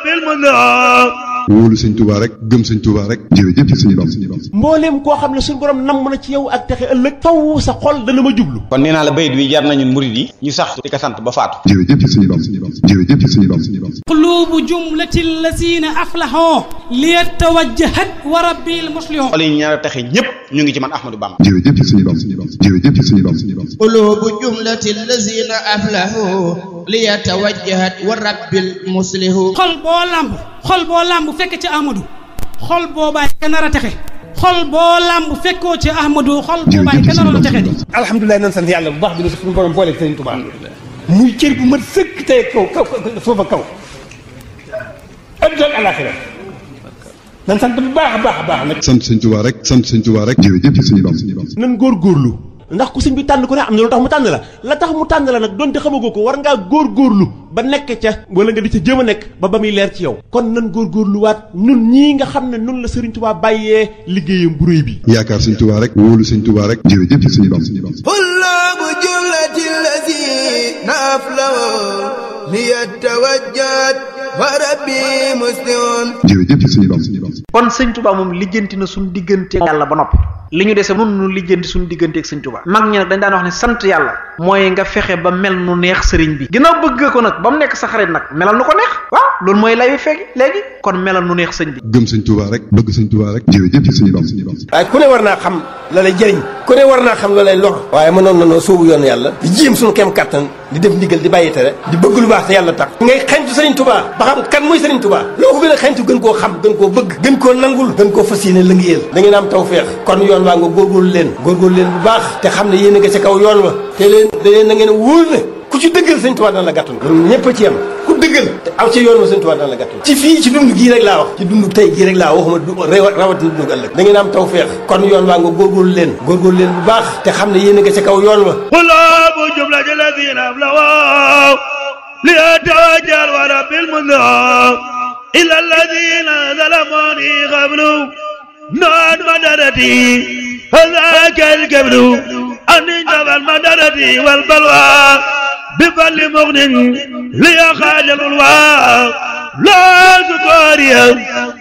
ورب المنذر wóolu sëñ Tuubaa rek gëm sëñ Tuubaa rek jërëjëf sëñ Bamba mbooleem koo xam ne suñu borom namm na ci yow ak texe ëllëg faw sa xol dana ma jublu kon nee naa la bayit wi jar nañu murid yi ñu sax di ko sant ba faatu jërëjëf sëñ Bamba jërëjëf sëñ Bamba قلوب جملة الذين أفلحوا ليتوجهت وربي المصلحون xol yi ñaar a taxe ñépp ñu ngi ci man Ahmadou Bamba jërëjëf sëñ Bamba jërëjëf sëñ Bamba قلوب جملة الذين أفلحوا ليتوجهت ورب المصلح xol boo lamb xol boo lamb fekk ci Ahmadou xol boobaay ka nar a texe xol boo lamb fekkoo ci Ahmadou xol boobaay ka nar a texe di alhamdulilah nan sant yàlla bu baax bi nu suñu borom boole sëriñ Tuubaa muy cër bu mat sëkk tey kaw kaw suufa kaw adduna ak alaxira nan sant bu baax a baax a baax nag sant sëñ Tuubaa rek sant sëñ Tuubaa rek jërëjëf sëñ Bamba nan góorgóorlu ndax ku sëñ bi tànn ko ne am na lu tax mu tànn la la tax mu tànn la nag donte xamagoo ko war ngaa góorgóorlu ba nekk ca wala nga di ca jéem a nekk ba ba muy leer ci yow kon nan góorgóorluwaat nun ñii nga xam ne nun la Sëriñ Tuubaa bàyyee liggéeyam bu réy bi yaakaar sëñ Tuubaa rek wóolu sëñ Tuubaa rek jërëjëf sëñ Bamba قلوب جملة الذين أفلحوا ليتوجهت وربي مسلم jërëjëf sëñ Bamba kon sëñ Tuubaa moom lijjanti na suñu diggante yàlla ba noppi li ñu dese nun nu lijjanti suñu diggante ak sëñ Tuubaa mag ñi nag dañ daan wax ne sant yàlla mooy nga fexe ba mel nu neex sëriñ bi ginnaaw bëgg ko nag ba mu nekk sa xarit nag melal nu ko neex waaw loolu mooy lay wi fekk léegi kon melal nu neex sëñ bi gëm sëñ Tuubaa rek bëgg sëñ Tuubaa rek jërëjëf sëñ Bamba waaye ku ne war naa xam la lay jëriñ ku ne war naa xam la lay lor waaye mënoon na noo soobu yoon yàlla di jéem suñu kem kattan di def ndigal di bàyyi tere di bëgg lu baax te yàlla tax ngay xañtu sëriñ Tuubaa ba xam kan mooy sëriñ Tuubaa loo ko gën a xañtu gën koo xam gën koo bëgg gën koo nangul gën koo fas yéene lëngéeyal da ngeen am tawfeex kon yoon waa nga góorgóorlu leen góorgóorlu leen bu baax te xam ne yéen a nga ca kaw yoon wa te leen da leen na ngeen wóor ne ku ci dëggal sëñ Tuubaa dana la gàttul ñun ñëpp a ci yem ku dëggal te aw ci yoon wa sëñ Tuubaa dana la gàttul ci fii ci dund gii rek laa wax ci dund tey gii rek laa waxuma du rawatina dund ëllëg da ngeen am tawfeex kon yoon waa nga góorgóorlu leen góorgóorlu leen bu baax te xam ne yéen a nga ca kaw yoon wa قلوب جملة الذين أفلحوا ليتوجه ورب المنذر إلى الذين ظلموني قبل نون مدرتي هذاك القبل أن جب المدرة والبلوى بفل مغن ليخاج الألواء لا تقاريا